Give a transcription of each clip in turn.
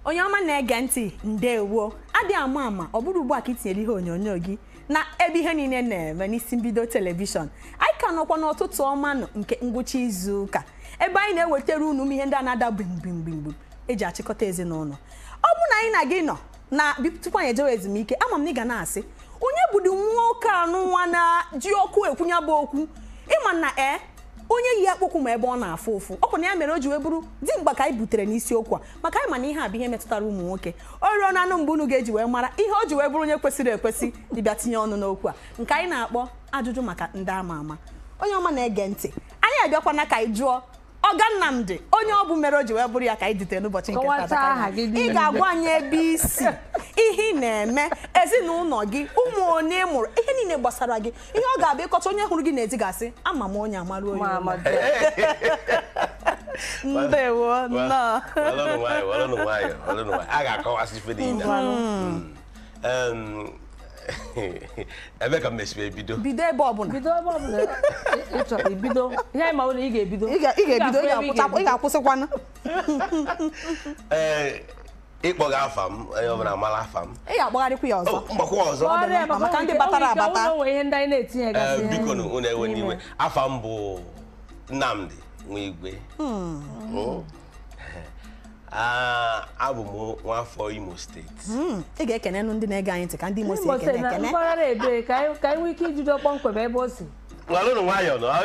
onye ọma na-ege ntị ndewo adị ama ama ọ bụrụ ugbu a ka itinyere ihe onyonyo gị na ebe ihe niile na-eme n'isi mbido telivishọn anyị ka nọkwa n'ụtụtụ ọma nọ nke ngwụcha izu ụka ebe anyị na-ewetara unu ihe ndị a na-ada gbimgbimgbim eji achịkọta ezinụlọ ọ bụ na anyị na gị nọ na bi- tupu anyị ejewe ezumike ama m na ị ga na-asị onye bụdi nwoke anụ nwa na ji okwu ekwunya bụ okwu ịma na ee onye yi akpụkwụ ma ebe ọ na-afụ ụfụ ọ bụ na ya mere o ji wee bụrụ di mgba ka anyị butere n'isiokwu a maka anyị ma na ihe a bụ ihe metụtara ụmụ nwoke o ruo na anụ mgbe unu ga-eji wee mara ihe o ji wee bụrụ onye kwesịrị ekwesị dịbịa tinye ọnụ n'okwu a nke anyị na-akpọ ajụjụ maka ndị ama ama onye ọma na-ege ntị anyị abịakwana ka anyị jụọ ọga nnamdị onye ọ bụ mere o ji wee bụrụ ya ka anyị dutere n'ụbọchị nke Kọwata taa. aha gị ị niile. ga-agwa anyị ebe isi ihe ị na-eme ezinụlọ gị ụmụ onye ị mụrụ ihe niile gbasara gị ihe ọ ga-abụ ịkọta onye hụrụ gị n'ezi ga-asị ama m onye amarụ onye Ma ụlọ." Amadu. ndewo nnọọ Walụnụ nwayọ, walụnụ nwayọ, walụnụ nwayọ. a ga-akọwasị ife niile Mm. Em, ebe ka m mesibe ebido bido ebe ọbụla bido ebe ọbụla ị chọrọ ibido ihe anyị ma ọ bụ na ị ga-ebido ị ga- ị ga-ebido ị Ị ga-afụ ebe ị ga-akwụsị- ị ga-akwụsịkwanụ ee ịkpọga afa m onye ọbụla mara afa m ị ga-agbagharịkwa ya ọzọ Oh, mgbakwa ọzọ Kpọrọ ya maka maka ndị o nwere batara ike- o nwere ike abata. ọ nwere ihe ndị anyị na-etinye Ee, gasị biko na unu ewe n'iwe afa m bụ Nnamdi Nwigwe Mm. Ah, abụ m nwafọ Imo steeti Mm, ị ga-ekenenụ ndị na-ege anyị ntị ka ndị Imo si Imo ekene steeti na ekene mpaghara ebe ka anyị ka anyị nwee ike ijido kpọmkwem ebe o si walụnụ nwayọ nọ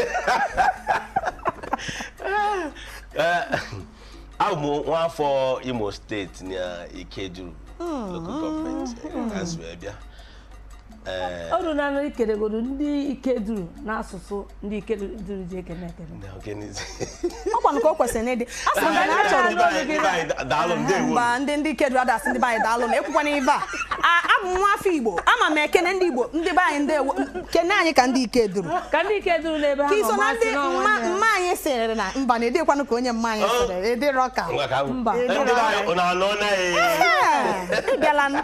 Ee, abụ m nwafọ Imo steeti na Ikeduru local gọọmenti ka si wee bịa Ee, o ruru na ikeregodo ndị ike duru n'asụsụ ndị ike duru ji ekene ekene na ogenizi. ọ kwanụ ka o kwesịrị n'ịdị a sị na a chọrọ Ndị be anyị- ndị be anyị daalụ ndewo mba ndị ndị ike dụrụ adasị ndị be anyị daalụ na ekwukwana ibe a A- abụ m nwa afọ igbo ama m ekene ndị igbo ndị be anyị ndewo kene anyị ka ndị ike duru ka ndị ike duru n'ebe ha ka nọ iso na masị ndị n'ọnwa mma ya. mma anyị sịrị na mba na edekwanụ ka onye mma anyị sịrị ịdịrọ ka Ngwa ka m- Mba. ndị be anyị unu anọ na Ee, ị bịalanụ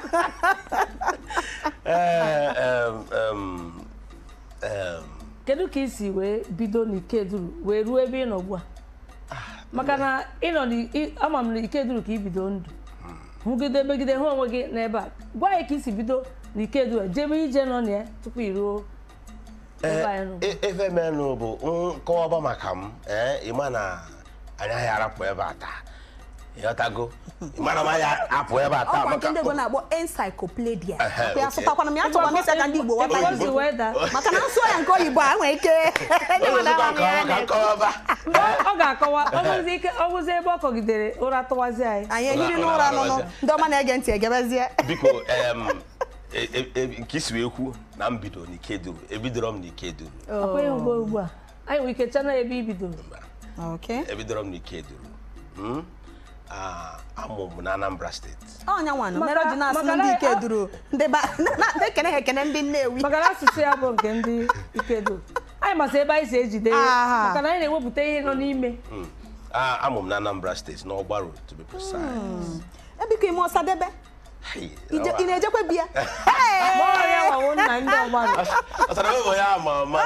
Ee, em, em, em, kedu ka i si wee bido n'ike duru wee ruo ebe ị nọ ugbu a maka na ịnọ n'i- ị- ama m na ike duru ka i bido ndụ hụgide megide hụ onwe gị n'ebe a gwa anyị ka i si bido n'ike duru jebe ije nọ na ya tupu i ruo ebe anyị nọ e- ife menụ bụ nkọwaba maka m ee ịma na anyị agaghị arapụ ebe a taa ịghọtago ịmana m anyị apụ ebe a taa ọkwa nke maka ndị igbo na-akpọ encyclopedia Ehe, Ọkwa ya okay. sụtakwana m ya chọkwa m ịsa ka ndị igbo ghọta Ebe o ya si wee daa maka na nsụọ ya nke oyibo a nwere ike ndị Onye mmadụ ọzọkwa amaghị ya nkọwa ka na-ekwu. nkọwaba mgbe ọ ga-akọwa ọ bụzi ike ọ bụzi ebe ọ kọgidere ụra tụwazi anyị anyị ehiri Ụra- n'ụra ụra nụnụ arụsị. ndị ọma na-ege ntị egebezie biko em, e- e- e- nke isi wee kwu na mbido n'ikeduru ebidoro m n'ikeduru akwenye ugbo ugbu a anyị nwere ike chana ebe i bidoro Okay. ebidoro m n'ikeduru Mm? Ah, amụ m na Anambra steeti ọnya nwanụ Maka- mere o ji na-asị maka ndị na- ike duru ndị ba na- na- ekene ha ekene ndị nnewi maka na asụsụ ya bụ nke ndị ike duru anyị masị ebe anyị si ejide ya Aha. maka na anyị na-ewepụta ihe nọ n'ime Mm. Ah, amụ m na Anambra steeti n'ọgbaru to be precise ebiko ime ọsadebe Hey, Ije- awa. ị na-ejekwe biya gbọọ ya nwawo nna ndị ọgbara Ọsara ebe onye ama ama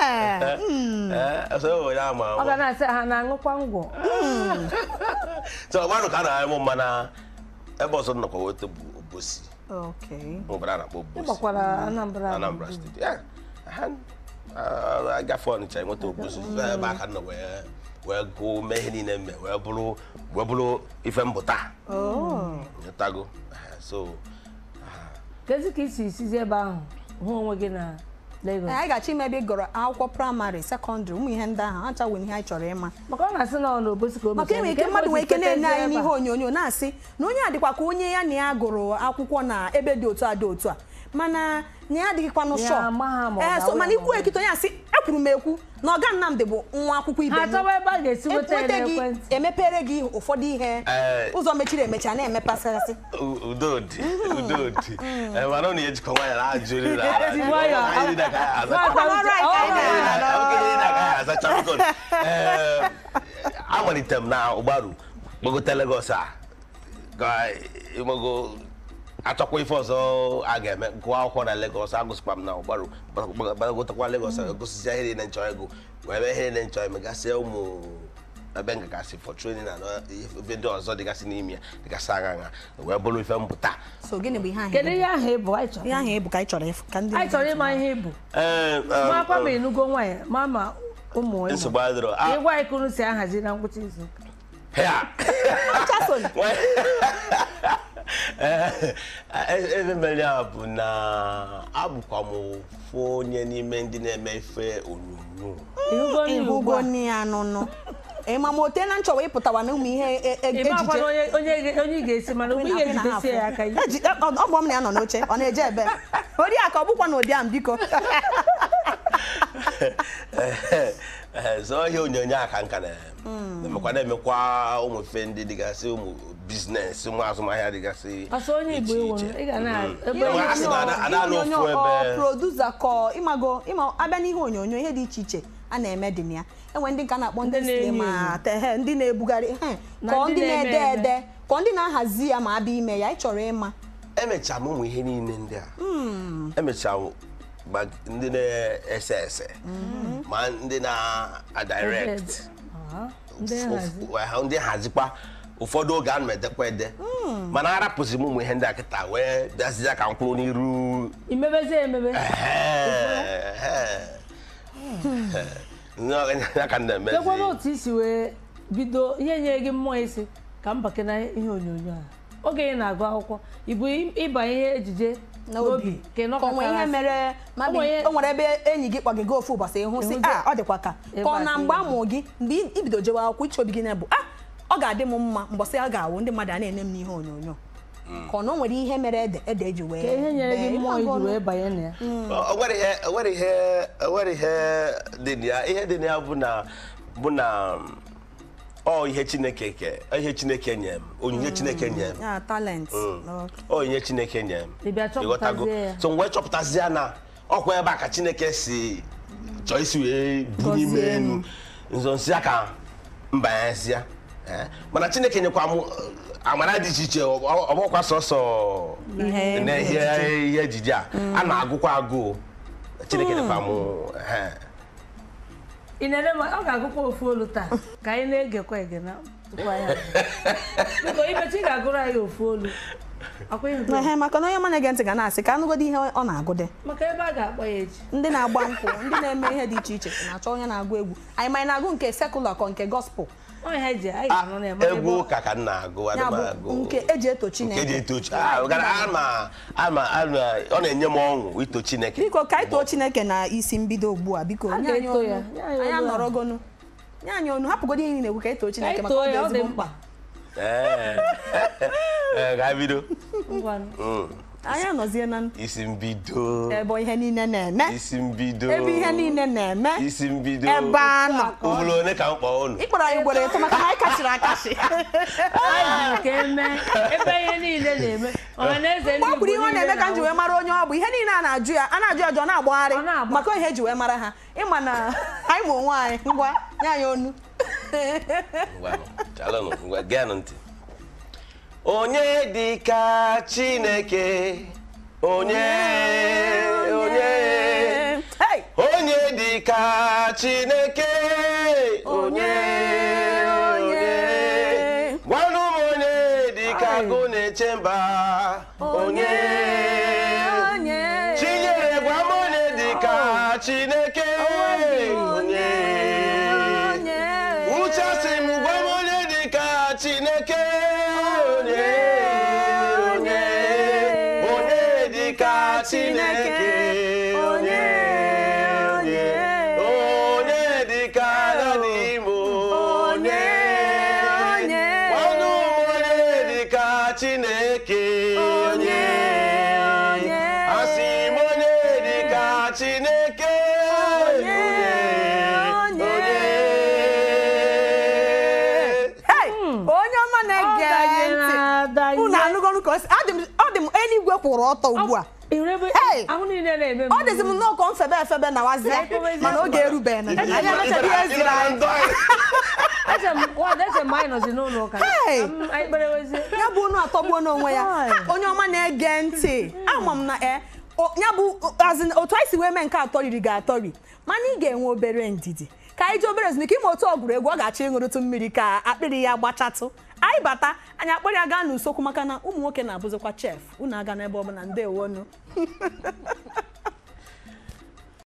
Eh, ọsara ebe onye ama ọ ga ama na-asị ha na-aṅụkwa ngwọ so ọgbaru ka a na-amụ mma na ebe ọzọ nnọkwa weta bụ obosi obodo a na-akpọ obosi ịgbakwara Anambra Anambra steeti ya ha ah, agafe Ọnịcha enweta obosi ebe aka nọ wee wee gụọ mee ihe niile mme wee bụrụ wee bụrụ ife mbụta nyetago Eh, so kezi ka isi isizi ebe ahụ hụ onwe gị na Lagos anyị ga-achọ ime ebe ị gụrụ akwụkwọ praịmarị sekọndịrị ụmụ ihe ndị ahụ acha nwere ihe anyị chọrọ ịma maka ọ na-asị na ọ na-obosi ka o maka enwere mechara. ike Nke mmadụ nwere ike ebe o si na-enye anyị fetezi n'ihe ebe a. onyonyo na-asị na onye a dịkwa ka onye ya na ya gụrụ akwụkwọ na ebe dị otu a dị otu a mana na ya adịghịkwanụ Ya shọ ama ha ma ọ ee so ga-awụ mana ya ikwu ma ọ ekite onye asị ekwuru m ekwu na ọga Nnamdị bụ nwa akwụkwọ ibe ha m chọwa ebe a ga-esi nweta ya enweta gị n'ekwentị emepere gị ụfọdụ ihe Ee. ụzọ mechiri emechi a na-emepasasị U- udo dị udo dị Eh, mana ọ na-ejikọ nwayọ na ajụrị na Ezi nwayọ. Anyị niile ka anyị azacha. Nwata Ọrụ anyị ka anyị uche- na-eme. ọ- Okenye niile ka anyị azacha biko. Eh, amalitere m na ụgbaru gbagote Lagos a ga ịmago achọkwa ife ọzọ a ga-eme gụọ akwụkwọ na Lagos agụsịkwa m na ụgbaru gbagotekwa Lagos gosisia ihe niile nchọ ego wee mee ihe niile nchọ eme gasịa ụmụ ebe m gagasị for training na ebe ndị ọzọ dịgasị n'ime ya dịgasị agha agha wee bụrụ ife mpụta so gịnị bụ ihe ahụ kedu ị bụ? ihe ahụ ịbụ anyị chọrọ ihe ahụ ịbụ ka anyị chọrọ ịfụ ka ndị anyị chọrọ ịma ihe ịbụ Ee, um, ma akwa ma enugo nwaanyị ma ma ụmụ ịmụ nsogbu adịrọ Ah, ịgwa anyị ka unu si ahazi na ngwụcha izu ụka. hea. Chason, Ee, ebe mere ya bụ na abụkwa m ofu onye n'ime ndị na-eme ife onyonyo ịhụgo n'ihi ugbu ịhụgo a nne ya nụnụ ịma ma ote na nchọwa ịpụtawa na ụmụ ihe e- e- ị makwa na ejije onye onye onye ị ga-esi mana ugbu ị ga-ejidesie ya aka Eji- ọ ọ bụ m na ya nọ n'oche ọ na-eje ebe oriakụ ọ bụkwa na ụdị ahụ biko Ee, so ihe onyonyo a ka nka na-emekwa na-emekwa ụmụ ife ndị dịgasị ụmụ biznes ụmụ azụmahịa dịgasị ọsọ onye igbo iche iwu iche. ị ga na ebe Ihe a sị na ada- ada nọ ofu ebe. produsa kọ ịmago ịma abịa n'ihe onyonyo ihe dị iche iche a na-eme dị na ya enwe ndị nka na-akpọ ndị Ndị na-enyo sinema tehe ndị na-ebugharị he Na kọ ndị ndị na-ede na-eme eme. ede kọ ndị na-ahazi ya ma abịa ime ya ị chọrọ ịma emecha m ụmụ ihe niile ndị a emecha m ma ndị na-ese ese ma ndị na-direct Ah, ndị nhazi Ụf- ndị nhazikwa ụfọdụ oge ana m edekwa ede mana arapụzi m ụmụ ihe ndị a kịta wee bịazie ka m kwụrụ n'iru imebezie emebe ya ka m na-emezi kekwana otu isi wee bido ihe nye gị mmụọ isi ka m bake na ihe onyonyo a oge ị na-agụ akwụkwọ ịbụ ịba ihe ejije n'obi ka ị ka o nwee ihe nọkọtara mere ma O nwee- o nwere ebe enyi gị kpọgịga ofu ụbọchị ịhụ sị Ịhụ a ọ dịkwa ka ebe ka ọ a na ka mgbe ị amụ gị mgbe ị- ibido jewe akwụkwọ iche obi gị na-ebu a ọ ga-adị m mma mbọsị a ga-awụ ndị mmadụ a na-ene m n'ihe onyonyo ka ọ na o nwere ihe mere ede ede eji wee ka ihe nyere gị bee. mmụọ Ịmago iji na- wee banye na ya o nwere ihe o nwere ihe o nwere ihe dị na ya ihe dị na ya bụ na bụ na ọ ihe chineke ke ọ ihe chineke nye m onyinye chineke nye m ya talent ọ onyinye chineke nye m Ị bịa Ịghọtago? chọpụtazie ya. so m wee chọpụtazie na ọkwa ebe a ka chineke si chọọ isi wee bunye ime Gọzie m. elu nso nsị ya ka mbanyezia mana chineke nyekwa m eh, amara dị iche iche ọ ọ bụkwa sọsọ Ihe na ihe ejije. ihe ejije a a na-agụkwa agụụ chineke nyekwa m eh, ị na-ere ma ọ ga-agụkwa ofu olu taa ka anyị na-egekwa ege na tupu anyị abịa. biko imechi ị ga-agụrụ anyị ofu olu akwa ihe nke- ehe maka na onye ọma na-ege ntị ga na-asị ka anụgodo ihe ọ na-agụde maka ebe a ga-akpọ ya echi ndị na-agba nkwụ ndị na-eme ihe dị iche iche na-achọ onye na-agụ egwu anyị ma anyị na-agụ nke sekụla kọ nke gospel ọ ihe eji anyị ah, ga-anọ na ya maka ebe egwu ọ- ụka ka m na-agụ ana ya m bụ agụ nke eji eto nke eji chineke eto chi ah, gara ama ama ama ọ na-enye m ọṅụ ito chineke biko ka anyị too chineke na isi mbido ugbu a biko A nye anyị ga-eto ya, onu nye anyị anyị olu a. anọrọgonu nye anyị onu hapụgodo ihe na-egwu ka anyị too Ka chineke anyị maka too ọ dị ya ọ dị ezigbo mkpa mkpa Ee. Ee, ka anyị bido ngwanụ Mm. anyị anọzie na isi mbido ebe ihe niile na-eme isi mbido ebe ihe niile na-eme isi mbido ebe a nọ ụbụrụ one ka m kpọọ unu ịkpọrọ anyị ugboro ịtọ maka na anyị kachiri akachi anyị jiri ka eme ebe ihe niile na-eme ọha na eze ndị mgbe ọ kwuru ihe ọ niile na-eme ka m ji wee mara onye ọ bụ ihe niile a na-ajụ ya a na-ajụ ya ajụ ọ na-agbagharị Ọ na-agba. maka ihe eji wee mara ha ịma na anyị ma onwe anyị ngwa nye anyị onu Ngwanụ, chalụnụ ngwa geenụ ntị onye dị ka chineke onye onye Hey! onye dị ka chineke onye onye gwanụ m onye dị ka agụ na-eche mba onye onye chinyere gwa m onye dị ka chineke onye onye uche sị m gwa m onye dị ka chineke onye onye onye dị ka chineke onye onye onye dị ka agadi imo onye onye ọnụ m onye dị ka chineke onye onye asị m onye dị ka chineke onye onye Hey! onye ọma Ọ na-ege danyere ntị adanye. unu anụgọnụ ka o si ọ dị m- ọ dị m eluigwe kwụrụ ọtọ ugbu a Ịhụrụ ebe Hey! ahụ niile na-eme ọ dịzi m nnọọ ka mfebe efebe na wazie Ka anyị kpọbezie mana oge mkpa. erubeghị na anyị emechaghị ihe ziri anyị eche m nwadị eche m anyị nọzi n'ụlọ ụka Hey! Ka m- anyị kperewezie ya bụ unu atọgbuo n'onwe ya Hi. Ha, onye ọma na-ege ntị ama m na e o- ya bụ as in, otu anyị si wee mee nke atọriri ga-atọri mana ị ga-enwe obere ndidi ka anyị ji obere ezumike ime otu ọgwụrụ ọ ga-achọ ịṅụrụtụ mmiri ka akpịrị ya gbachatụ anyị bata anyị akpọrọ ya gaa n'usokwu maka na ụmụ nwoke na-abụzikwa chef unu aga n'ebe ọbụla ndewonu